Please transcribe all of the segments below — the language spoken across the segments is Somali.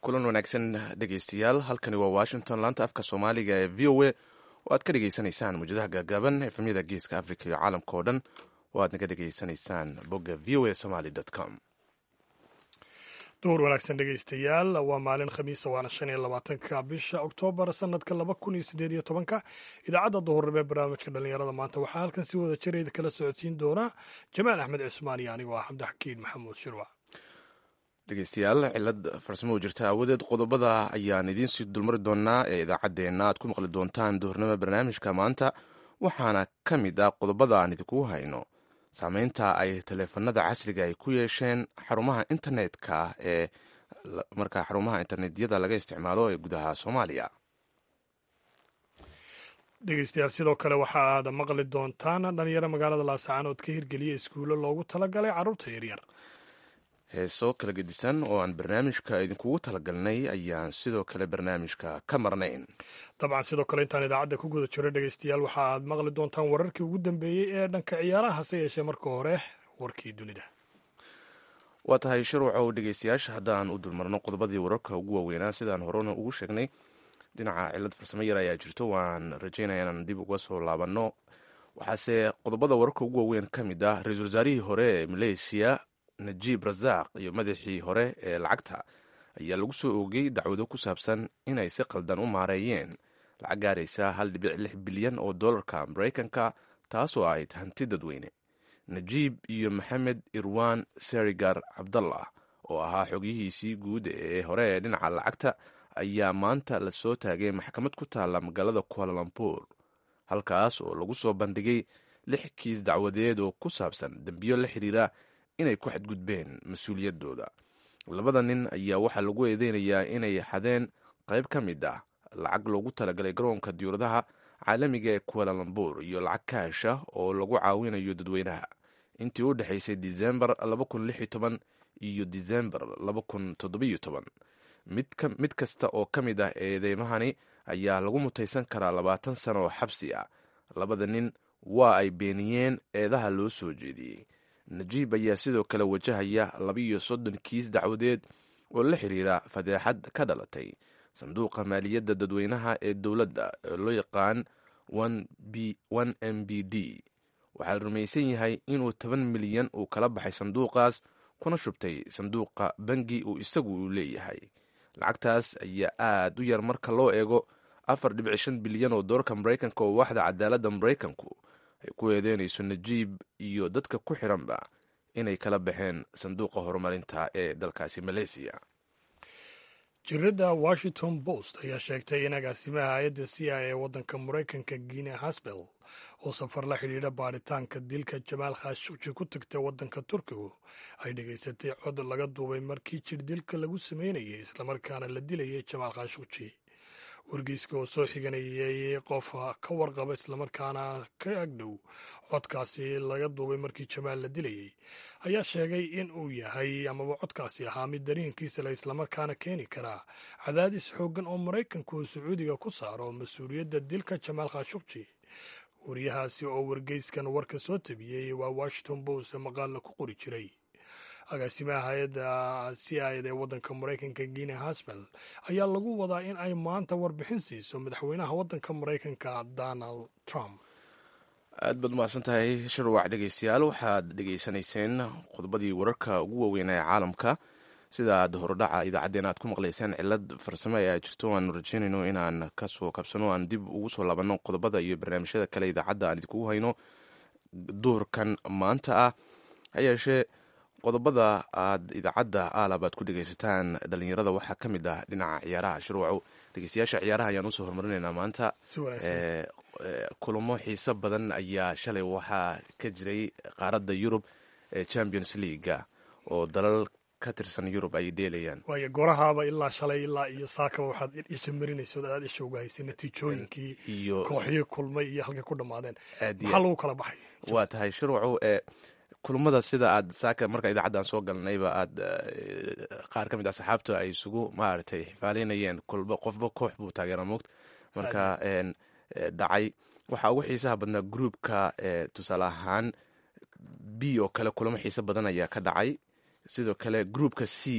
kulan wanaagsan dhegeystayaal halkani waa washington laanta afka soomaaliga ee v o a oo aad ka dhegeysanaysaan muujadaha gaagaaban efemyada geeska africa iyo caalamka oo dhan oo aad naga dhegeysanaysaan bogga v o a somaly com duhur wanaagsan dhegaystayaal waa maalin khamiisa waana shan iyo labaatanka bisha oktoobar sanadka laba kun iyo sideed iyo tobanka idaacadda duhurnimo ee barnaamijka dhallinyarada maanta waxaa halkan si wada jireed kala socodsiin doona jamaal axmed cismaan iyo anigoo ah cabdixakiin maxamuud shirwac dhegeystayaal cilad farsamo jirta aawadeed qodobada ayaan idiin sii dulmari doonaa ee idaacaddeenna aad ku maqli doontaan duhurnimo barnaamijka maanta waxaana ka mid ah qodobada aan idinkugu hayno saameynta ay taleefanada casriga ay ku yeesheen xarumaha internetka ee markaa xarumaha internetyada laga isticmaalo ee gudaha soomaaliya dhegeystayaal sidoo kale waxa aad maqli doontaan dhalinyaro magaalada laascaanood ka hirgeliya iskuulo loogu talagalay carruurta yaryar heeso kala gedisan oo aan barnaamijka idinkugu talagalnay ayaan sidoo kale barnaamijka ka marnayn dabcan sidoo kale intaan idaacadda ku guda jiro dhegeystayaal waxa aad maqli doontaan wararkii ugu dambeeyey ee dhanka ciyaaraha hase yeeshee marka hore warkii dunida waa tahay sharwacow dhegeystayaasha haddaan u dulmarno qodobadii wararka ugu waaweynaa sidaan horena ugu sheegnay dhinaca cilad farsamo yar ayaa jirto waan rajaynaya inaan dib uga soo laabanno waxaase qodobada wararka ugu waaweyn ka mid ah ra-iisul wasaarihii hore ee maleeshiya najiib rasaaq iyo madaxii hore ee lacagta ayaa lagu soo oogay dacwado ku saabsan inay si qaldan u maareeyeen lacag gaaraysa hal dhibic lix bilyan oo dollarka maraykanka taasoo ahayd hanti dadweyne najiib iyo maxamed irwan serigar cabdallah oo ahaa xogyihiisii guud ee hore ee dhinaca lacagta ayaa maanta lasoo taagay maxkamad ku taalla magaalada kualalambuur halkaas oo lagu soo bandhigay lix kiis dacwadeed oo ku saabsan dembiyo la xiriira inay ku xadgudbeen mas-uuliyaddooda labada nin ayaa waxaa lagu eedeynayaa inay xadeen qayb ka mid ah lacag loogu talagalay garoonka diyuuradaha caalamiga ee kualalambuur iyo lacag kaasha oo lagu caawinayo dadweynaha intii u dhexaysay disembar iyo disembar mid kasta oo ka mid ah eedeymahani ayaa lagu mutaysan karaa labaatan sano oo xabsi ah labada nin waa ay beeniyeen eedaha loo soo jeediyey najiib ayaa sidoo kale wajahaya labiiyo soddon kiis dacwadeed oo la xiriira fadeexad ka dhalatay sanduuqa maaliyadda dadweynaha ee dowladda ee loo yaqaan m b d waxaa la rumaysan yahay inuu toban milyan uu kala baxay sanduuqaas kuna shubtay sanduuqa bangi uu isagu uu leeyahay lacagtaas ayaa aad u yar marka loo eego afar dhibic shan bilyan oo dolarka maraykanka oo waaxda cadaaladda maraykanku ay ku eedeynayso najiib iyo dadka ku xiranba inay kala baxeen sanduuqa horumarinta ee dalkaasi maleysiya jiradda washington post ayaa sheegtay in agaasimaha hay-adda c i ee waddanka maraykanka guinea hasbel oo safar la xidhiidha baaritaanka dilka jamaal khashuji ku tagtay waddanka turkigu ay dhegaysatay cod laga duubay markii jir dilka lagu sameynayay islamarkaana la dilayay jamaal khashuji wargeyska oo soo xiganayay qof ka warqaba islamarkaana ka agdhow codkaasi laga duubay markii jamaal la dilayay ayaa sheegay in uu yahay amaba codkaasi ahaa mid dareenkiisa la islamarkaana keeni karaa cadaadis xooggan oo maraykanku uu sacuudiga ku saaro mas-uuliyadda dilka jamaal khashukji wariyahaasi oo wargeyskan warka soo tabiyey waa washington post maqaalla ku qori jiray agaasimaha hay-adda c i d ee waddanka maraykanka guinea hasbel ayaa lagu wadaa in ay maanta warbixin siiso madaxweynaha waddanka maraykanka donald trump aad baad umahadsan tahay shirwac dhegeystayaal waxaad dhegeysanayseen qodobadii wararka ugu waaweynaa ee caalamka sida aad hordhaca idaacaddeen aad ku maqlayseen cilad farsamo ee jirto aanu rajeynayno inaan kasoo kabsano aan dib ugu soo laabanno qodobada iyo barnaamijyada kale idaacadda aan idinkugu hayno duurkan maanta ah ha yeeshee qodobada aad idaacadda aalab aad ku dhegeysataan dhalinyarada waxaa ka mid ah dhinaca ciyaaraha shirwacu dhegeystayaasha ciyaaraha ayaan usoo horumarinaynaa maanta kulamo xiiso badan ayaa shalay waxaa ka jiray qaaradda yurub ee champions leaga oo dalal ka tirsan yurub ay dheelayaan waayo gorahaaba ilaa shalay ilaa iyo saakaba waxaad isha marinayso aad isha uga haysay natiijooyinkii iyo kooxihii kulmay iyo halkay ku dhammaadeen aad iyo maxaa lagu kala baxay waa tahay shirwacu ee kulamada sida aad saaka marka idaacaddan soo galnayba aad qaar ka mid ah saxaabta ay isugu maaragtay xifaaleynayeen kolba qofba koox buu taageera moogta marka dhacay waxaa ugu xiisaha badnaa groupka tusaale ahaan b oo kale kulamo xiiso badan ayaa ka dhacay sidoo kale groupka c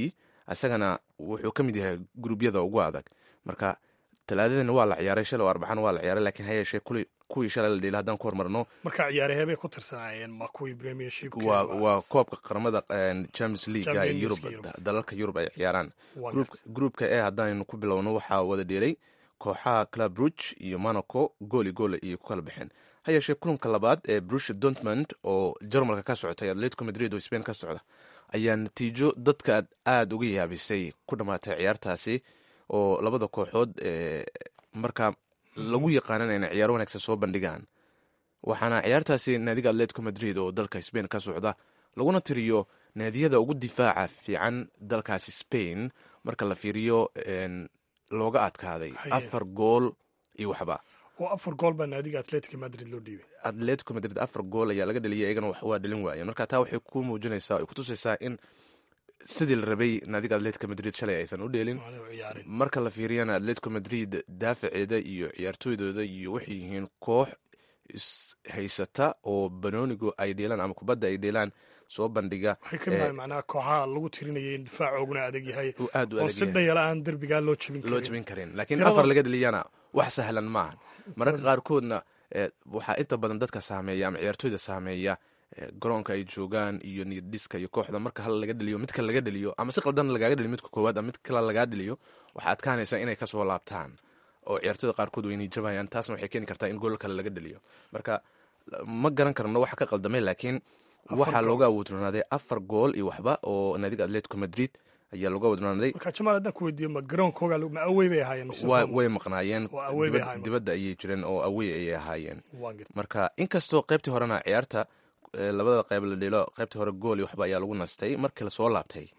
isagana wuxuu ka mid yahay gruubyada ugu adag marka talaadadana waa la ciyaaray shalay oo arbacana waa la ciyaaray lakiin ha yeeshee kuwii shalay la dheelay haddaan ku hormarno marka ciyaarahee bay ku tirsanaayeen ma kuwii premiership waa waa koobka qaramada champions leaguega ee yurub dalalka yurub ay ciyaaraan gruupka e haddaynu ku bilowno waxaa wada dheelay kooxaha club ruge iyo monaco gooli goole iyo ku kala baxeen ha yeeshee kulanka labaad ee brusha dortmund oo jarmalka ka socotay atletico madrid oo spain ka socda ayaa natiijo dadka aada uga yaabisay ku dhammaatay ciyaartaasi oo labada kooxood markaa lagu yaqaanan inay ciyaaro wanaagsan soo bandhigaan waxaana ciyaartaasi naadiga atletico madrid oo dalka spain ka socda laguna tiriyo naadiyada ugu difaaca fiican dalkaasi spain marka la fiiriyo looga adkaaday afar gool iyo waxba oo afar gool baa naadiga atletico madrid loo dhiibay atletico madrid afar gool ayaa laga dheliyay iyagana wax waa dhalin waayeen marka taa waxay ku muujinaysaa ay kutusaysaa in sidii la rabay naadiga atletico madrid shalay aysan u dheelin marka la fiiriyana atletico madrid daafaceeda iyo ciyaartooydooda iyo waxay yihiin koox haysata oo banoonigu ay dheelaan ama kubadda ay dheelaan soo bandhiga waxay ka midahay macnaha kooxaha lagu tirinayay in difaacooguna adag yahay aad u oo si dhayala aan derbigaa loo jebin loo jebin karin laakiin afar laga dheliyana wax sahlan maaha mararka qaarkoodna waxaa inta badan dadka saameeya ama ciyaartooyda saameeya garoonka ay joogaan iyo niyaddiska iyo kooxda marka hal laga dheliyo midka laga dheliyo ama si qaldan lagaaga dheliyo midka koowaad ama mid kale lagaa dheliyo waxaa adkaanaysa inay kasoo laabtaan oo ciyaartooyda qaarkood waynay jabayaan taasna waxay keeni kartaa in gool kale laga dheliyo marka ma garan karno waxa ka qaldamay laakiin waxaa looga awoodronaaday afar gool iyo waxba oo naadiga atletico madrid ayaa looga awoodronaaday marka jamaal haddaan ku weydiiyo ma garoonkooga ma awey bay ahaayeen way maqnaayeen dibadda ayay jireen oo awey ayay ahaayeen marka inkastoo qaybtii horena ciyaarta labada qayb la dhelo qaybtii hore gool iyo waxba ayaa lagu nastay markii lasoo laabtay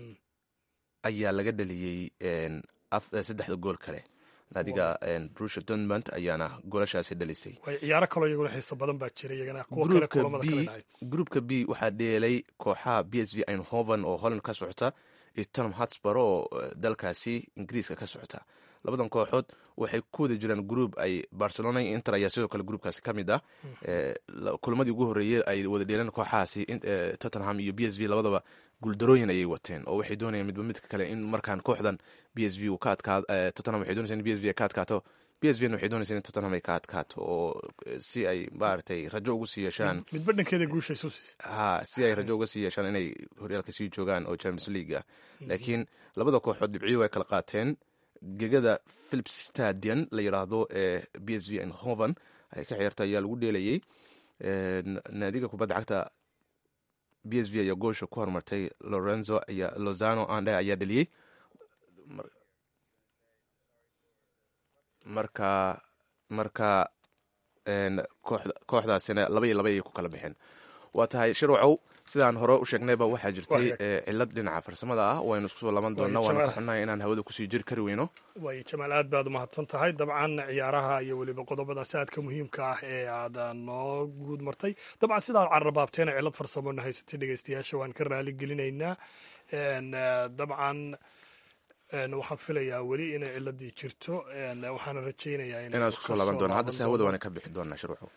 ayaa laga dheliyey saddexda gool kale naadiga brusha dortmund ayaana goolashaasi dhalisay ciyaaro kaloo iyaguna xiiso badan baa jira iyagana kuwo kale kulamada kale dhacay gruupka b waxaa dheelay kooxaha b s v eindhoven oo holland ka socota iyo tottenham hotspur oo dalkaasi ingiriiska ka socota labadan kooxood waxay ku wada jiraan group ay barcelona iyo inter ayaa sidoo kale groupkaasi ka mid ah kulamadii ugu horreeyey ay wada dheeleen kooxahaasi tottenham iyo b s v labadaba guuldarooyin ayay wateen oo waxay doonayaan midba midka kale in markaan kooxdan b s v uu ka adkaado tottenham waxay doonaysaa in b s v ay ka adkaato b s v na waxay doonaysaa in tottenham ay ka adkaato oo si ay maaragtay rajo ugu sii yeeshaan midba dhankeeda guusha isu siisa ha si ay rajo uga sii yeeshaan inay horyaalka sii joogaan oo champions league ah laakiin labada kooxood dhibciyo way kala qaateen gegada philips stadion la yidhaahdo ee b s v eindhoven ay ka ciyaarta ayaa lagu dheelayay naadiga kubadda cagta b s v ayaa goosha ku hormartay lorenzo ayaa lozano ande ayaa dheliyey marka marka kooxdaasina laba iyo laba ayay ku kala baxeen waa tahay shirwacow sidaan hore u sheegnayba waxaa jirtay cilad dhinaca farsamada ah waynu isku soo laban doonaa waana ka xunnahay inaan hawada kusii jiri kari weyno waay jamaal aad baad umahadsan tahay dabcan ciyaaraha iyo weliba qodobadaasi aadka muhiimka ah ee aad noo guud martay dabcan sidaad carrabaabteena cilad farsamona haysatay dhegeystayaasha waan ka raali gelinaynaa dabcan waxaan filayaa weli inay ciladii jirto waxaana rajaynayaa inaan isku soo laban doona haddase hawada waana ka bixi doonaa shirwacow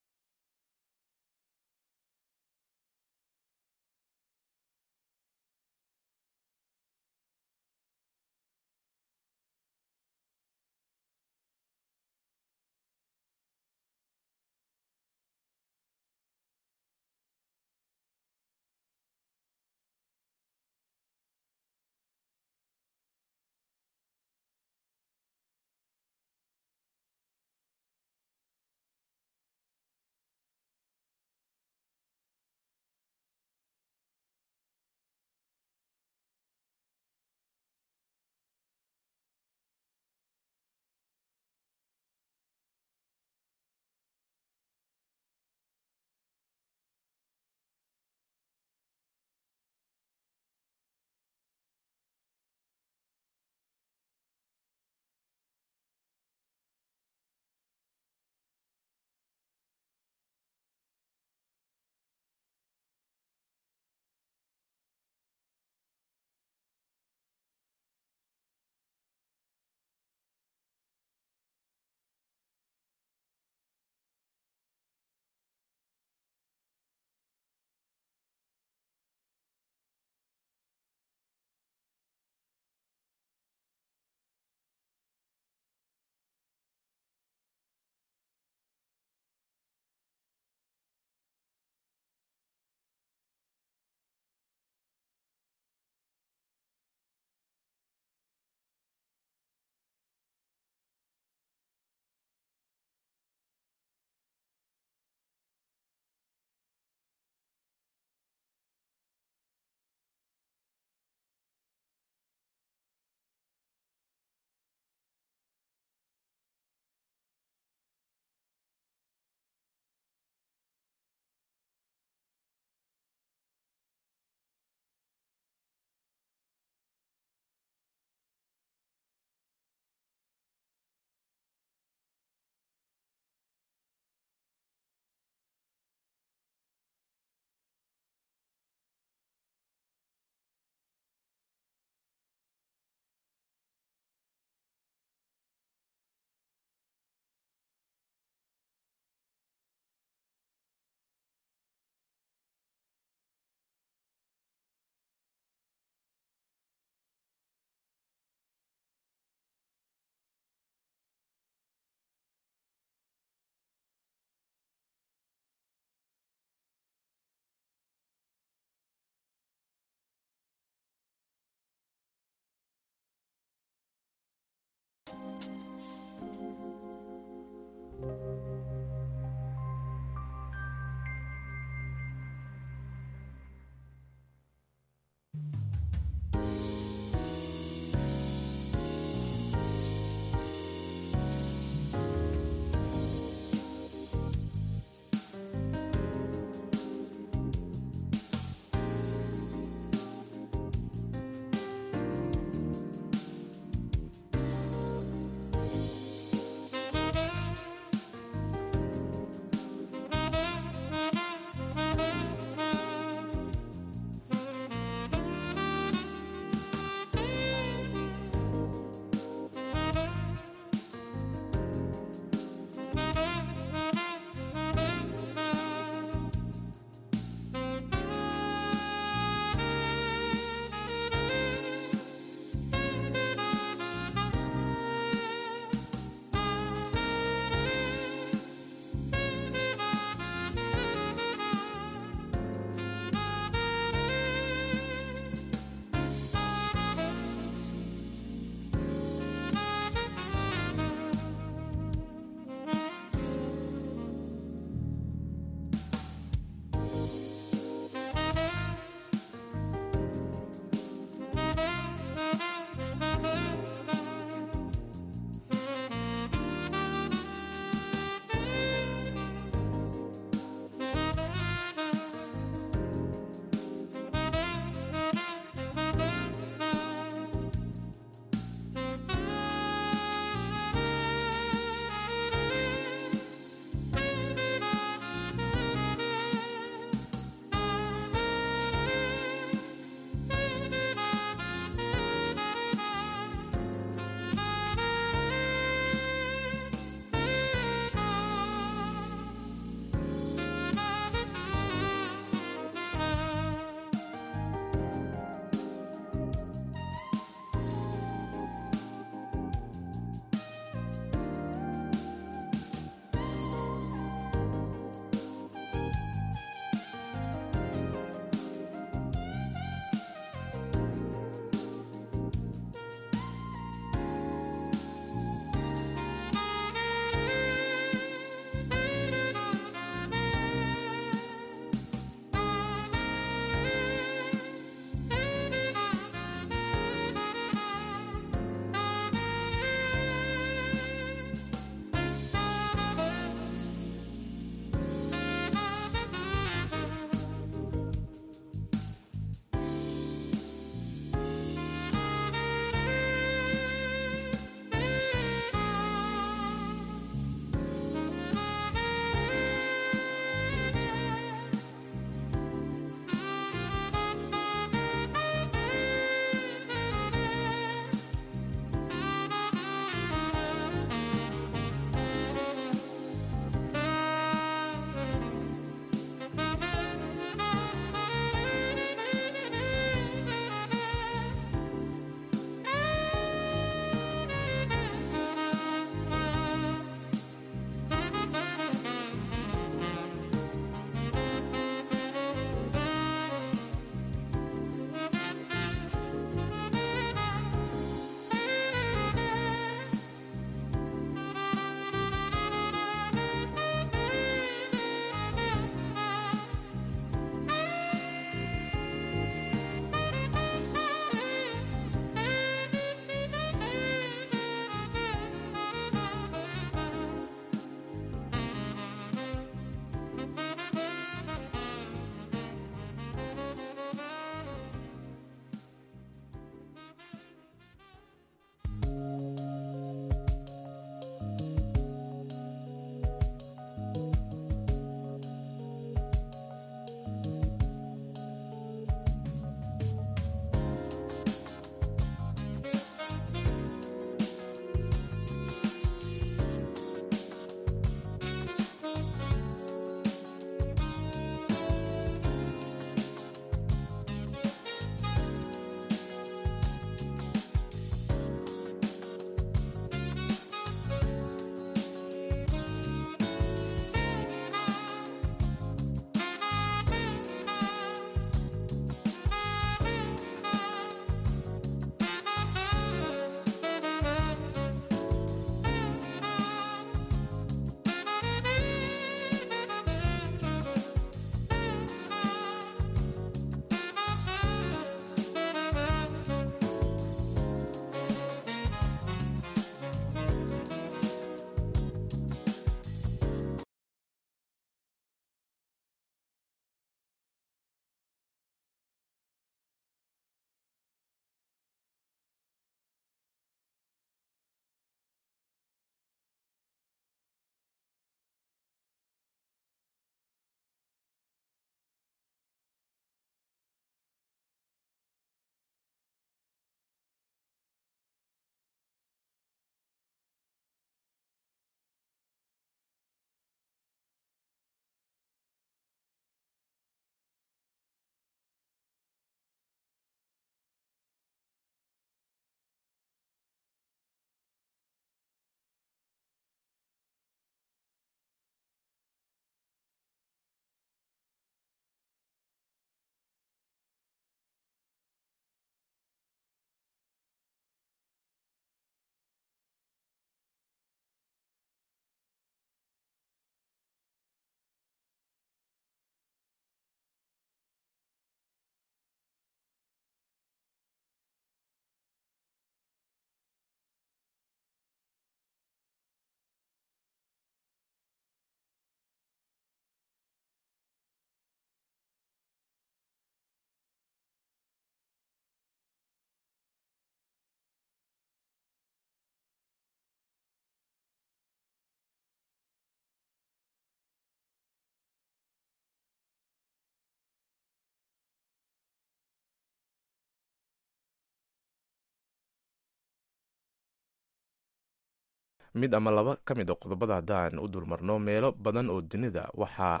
mid ama laba ka mid a qodobada haddaan u dulmarno meelo badan oo dunida waxaa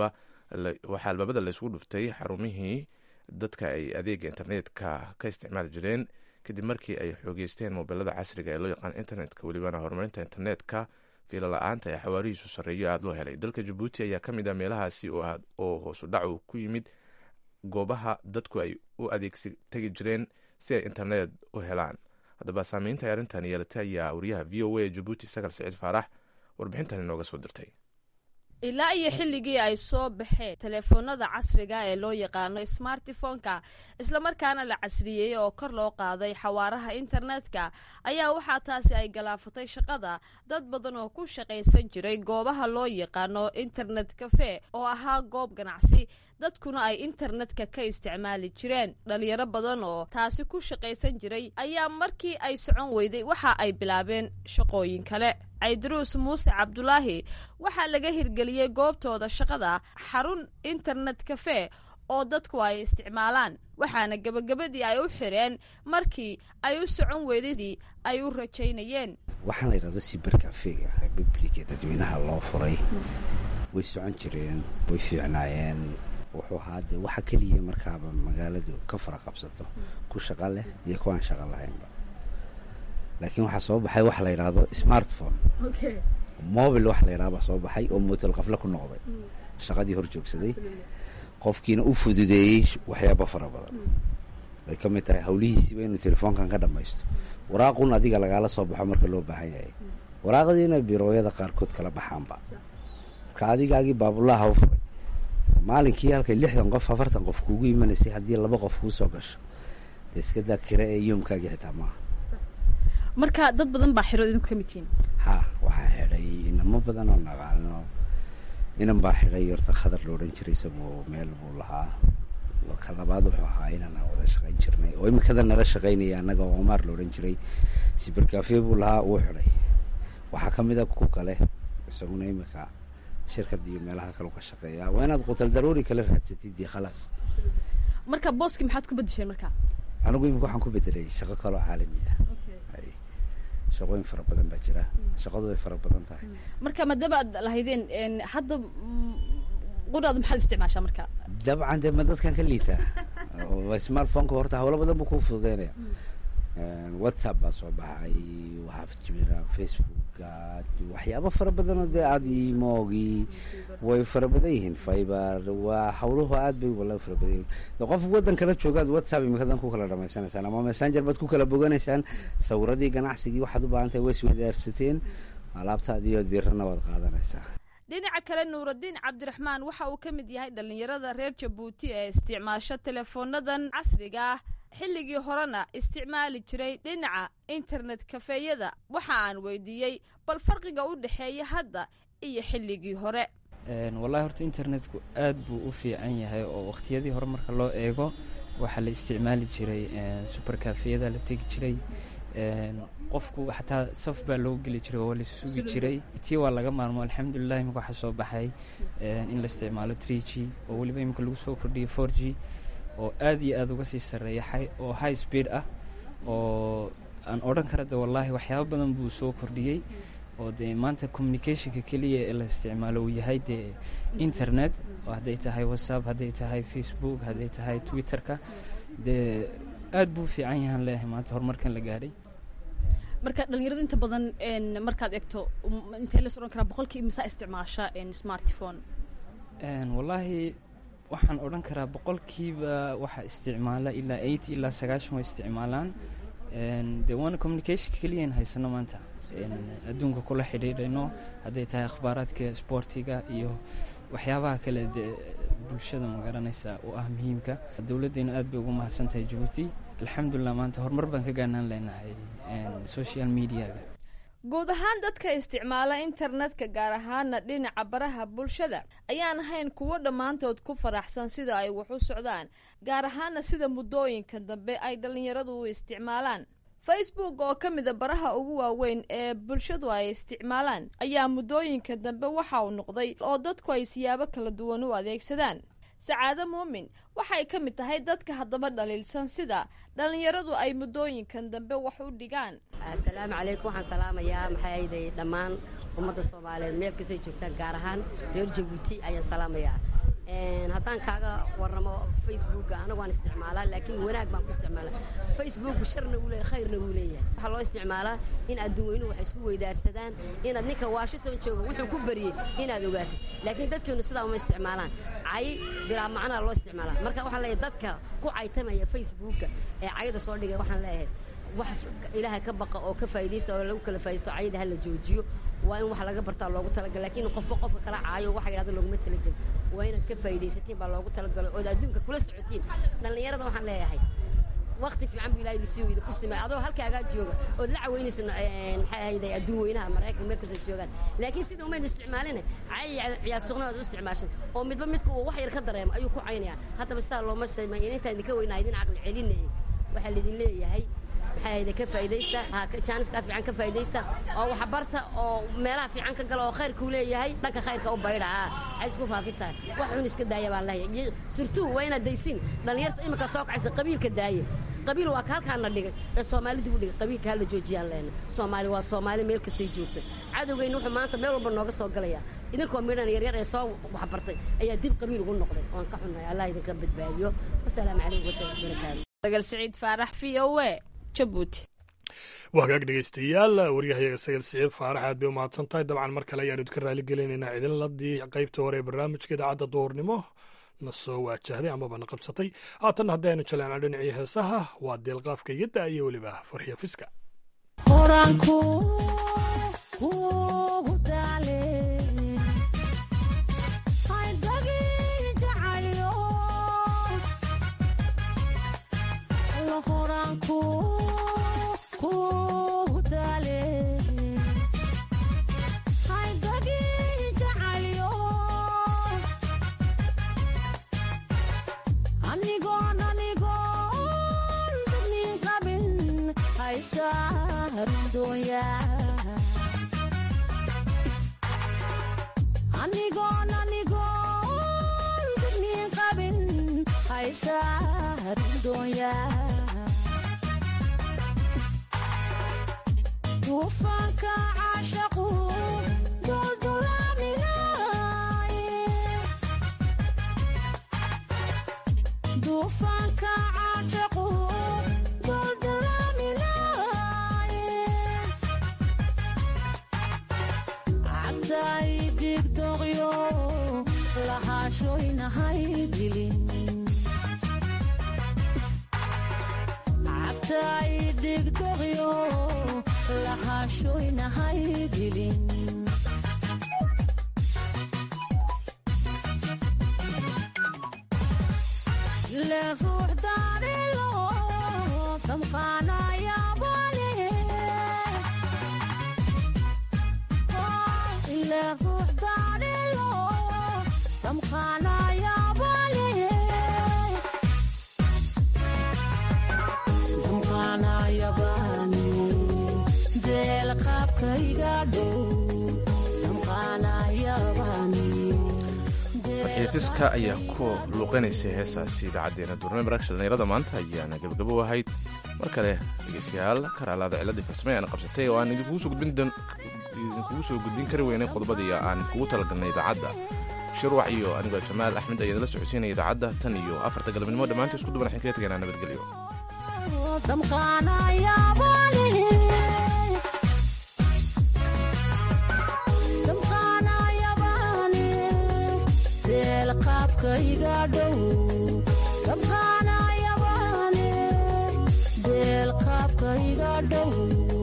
waxaa albaabada laysgu dhuftay xarumihii dadka ay adeega internetka ka isticmaali jireen kadib markii ay xoogeysteen mobilada casriga ee loo yaqaan internetka welibana horumarinta internetka fiilo la-aanta ee xawaarihiisu sarreeyo aada loo helay dalka jabuuti ayaa ka mid ah meelahaasi oo hoosu dhacu ku yimid goobaha dadku ay u adeegsi tegi jireen si ay internet u helaan haddaba saameynta ay arrintan yeelatay ayaa wariyaha v o a jabuuti sagal siciid faarax warbixintan inooga soo dirtay ilaa iyo xilligii ay soo baxeen teleefoonada casriga ee loo yaqaano smartifonka islamarkaana la casriyeeyey oo kor loo qaaday xawaaraha internetka ayaa waxaa taasi ay galaafatay shaqada dad badan oo ku shaqaysan jiray goobaha loo yaqaano internet cafe oo ahaa goob ganacsi dadkuna ay internetka ka isticmaali jireen dhalinyaro badan oo taasi ku shaqaysan jiray ayaa markii ay socon weyday waxa ay bilaabeen shaqooyin kale caydaruus muuse cabdulaahi waxaa laga hirgeliyey goobtooda shaqada xarun internet cafe oo dadku ay isticmaalaan waxaana gebagabadii ay u xireen markii ay u socon weydadii ay u rajaynayeen waxaan la yidhahdo siber kafega publica dadweynaha loo furay way socon jireen way fiicnaayeen wuxuu ahaa dee waxa keliya markaaba magaaladu ka fara qabsato ku shaqa leh iyo kuwaan shaqa lahaynba laakiin waxaa soo baxay waxa la yidhaahdo smartphone mobil waxa la yidhahda baa soo baxay oo muutal qafle ku noqday shaqadii hor joogsaday qofkiina u fududeeyey waxyaaba fara badan ay ka mid tahay hawlihiisiiba inuu telefoonkan ka dhamaysto waraaqun adiga lagaala soo baxo marka loo baahan yahay waraaqdiina birooyada qaarkood kala baxaanba marka adigaagii baabulaha u furay maalinkii halkay lixdan qof afartan qof kuugu imanaysay haddii laba qof kuu soo gasho dee iska daa kira ee yoomkaagii xitaa maaha marka dad badan baa xirood idinku ka mid tihiin ha waxaa xidhay inamo badan oo naqaano inan baa xidhay horta khadar lo odhan jiray isagoo meel buu lahaa ka labaad wuxuu ahaa inaan wada shaqayn jirnay oo imikada nala shaqaynaya annaga oo omaar lo odhan jiray sibercafe buu lahaa wuu xidhay waxaa ka mid a ku kale isaguna imika shirkad iyo meelaha kale ka shaqeeya waa inaad qutal daruuri kala raadsatid dee khalaas marka booskii maxaad ku bedesheen marka anigu imika waxaan ku bedelay shaqo kaloo caalami ah shaqooyin fara badan baa jira shaqadu way fara badan tahay marka maadaama aad lahaydeen hadda quraada maxaad isticmaashaa marka dabcan dee ma dadkan ka liitaa smartphoneka horta hawlo badan buu kuu fududeynaya whatsapp baa soo baxay waxaa jira facebooka waxyaabo fara badanoo dee aada imogii way fara badan yihiin fiber waa hawluhu aad bay wala fara badan yihiin de qof waddan kala joogaad whatsapp imikadan ku kala dhamaysanaysaan ama messenger baad ku kala boganaysaan sawiradii ganacsigii waxaad u baahan tahay way iswadaarsateen alaabtaadiyo dirana waad qaadanaysaa dhinaca kale nuuraddiin cabdiraxmaan waxa uu ka mid yahay dhallinyarada reer jabuuti ee isticmaasho teleefoonadan casriga ah xilligii horena isticmaali jiray dhinaca internet kafeeyada waxa aan weydiiyey bal farqiga u dhexeeya hadda iyo xilligii hore wallahi horta internetku aad buu u fiican yahay oo wakhtiyadii hore marka loo eego waxaa la isticmaali jiray super kafeyada la tegi jiray qofku xataa saf baa loo geli jiray oo la sugi jiray tii waa laga maarmo alxamdulilah imika waxaa soo baxay in la isticmaalo tree g oo weliba imika lagu soo kordhiyay four g oo aad iyo aada uga sii sarreeya oo high speed ah oo aan odhan kara de wallaahi waxyaaba badan buu soo kordhiyey oo dee maanta communicationka keliya ee la isticmaalo uu yahay dee internet oo hadday tahay whatsapp hadday tahay facebook hadday tahay twitterka dee aad buu fiican yahaan leeyahay maanta horumarkan la gaadhay marka dhalinyaradu inta badan markaad egto intee las odhan karaa boqolkii misaa isticmaasha smartphone wallaahi waxaan odhan karaa boqolkiiba waxaa isticmaala ilaa eight ilaa sagaashan way isticmaalaan dee waana communicationka keliyan haysano maanta adduunka kula xidhiidhayno hadday tahay akhbaaraadka sboortiga iyo waxyaabaha kale dee bulshada ma garanaysa oo ah muhiimka dowladdayna aad bay ugu mahadsan tahay jabuuti alxamdulilah maanta horumar baan ka gaanaan leenahay social mediaga guud ahaan dadka isticmaala internetka gaar ahaana dhinaca baraha bulshada ayaan ahayn kuwo dhammaantood ku faraxsan sida ay wax u socdaan gaar ahaana sida muddooyinka dambe ay dhallinyaradu u isticmaalaan facebook oo ka mida baraha ugu waaweyn ee bulshadu ay isticmaalaan ayaa muddooyinka dambe waxa uu noqday oo dadku ay siyaabo kala duwan u adeegsadaan sacaado muumin waxay ka mid tahay dadka haddaba dhaliilsan sida dhallinyaradu ay muddooyinkan dambe wax u dhigaan asalaamu calaykum waxaan salaamayaa maxay ahayday dhammaan ummadda soomaaliyeed meel kastay joogtaan gaar ahaan reer jabuuti ayaan salaamayaa haddaan kaaga warramo facebooka anagu waan isticmaalaa laakiin wanaag baan ku isticmaalaa facebooku sharna uu leeyahay khayrna wuu leeyahay waxaa loo isticmaalaa in adduun weynuhu wax isku weydaarsadaan inaad ninka washington jooga wuxuu ku bariyey inaad ogaatid laakiin dadkeenu sidaa uma isticmaalaan cay bilaa macnaa loo isticmaalaa marka waxaan leeyahay dadka ku caytamaya facebooka ee cayda soo dhigay waxaan leeyahay wax ilaahay ka baqa oo ka faa'idaysta oo lagu kala faa'idaysto cayda ha la joojiyo waa in wax laga bartaa loogu talagal laakiin qofba qofka kala caayo waxa yidhahdo looguma talagelin waa inaad ka faa'idaysatiin baa loogu talagalay ood adduunka kula socotiin dhallinyarada waxaan leeyahay wakti fiican buu ilahay idinsiiyo idinku simay adoo halkaagaa jooga ood la caweynaysa maxay ahayday adduun weynaha maraykanka meel kasta joogaan laakiin sida umayd isticmaalina cay ciyaar suqna aad u isticmaashan oo midba midka uu wax yar ka dareemo ayuu ku caynaya haddaba sidaa looma sameeyo intaan idinka weynaa idin caqli celinaya waxaa laidin leeyahay maxay ahayday ka faa'idaysta jaaniska fiican ka faa'idaysta oo waxbarta oo meelaha fiican ka gala oo khayrkuu leeyahay dhanka khayrka u baydha aa waxay isku faafisaan wax xun iska daaya baan leeyahay surtuu waa inaad daysiin dhallinyarta iminka soo kacaysa qabiilka daaya qabiil waa ka halkaana dhigay ee soomaali dib u dhigay qabiilka hala joojiyaan leena soomaali waa soomaali meel kastay joogto cadowgeyna wuxuu maanta meel walba nooga soo galaya idinkoo midhan yaryar ee soo waxbartay ayaa dib qabiil ugu noqday waan ka xunnahay allah idinka badbaadiyo wasalaamu calaykum waraxmatullahi wabarakaatu dagal siciid faarax v o a jabuuti waa hagaag dhegaystayaal waryahayaga sayid siciid faarax aad bay u mahadsan tahay dabcan mar kale ayaanu idinka raali gelinaynaa idinladii qaybta hore ee barnaamijka idaacadda duhurnimo na soo waajahday amaba na qabsatay haatanna haddii aynu jaleecno dhinacii heesaha waa deelqaafka iyadda iyo weliba farxiya fiska duufaanka caashaqu duldulaamilaye duufaanka caashaqu duldulaamilaye cabtay digdoqyo lahaashoynahay dilin cabtay digdoqyo lahaashoynahay dilin le ruux daarilo damqaanayabale le ruux daarilo damqaanayabale damqaanayabane farxiifiska ayaa ku luuqanaysay heesaasi idaacaddeenna duurnimo barnaamijka dhallinyarada maanta ayaana gebagabo ahayd mar kale dhegeystayaal karaalaada ciladii farsame aan qabsatay oo aan idinkugu soo gudbin kari weynay qodobadii aan kugu talagalnay idaacadda shirwac iyo anigoo jamaal axmed ayaan la socodsiinaya idaacadda tan iyo afarta galabnimo dhammaanta isku duban waxaan kaga tegaynaa nabadgelyo deel qaafka iga dhow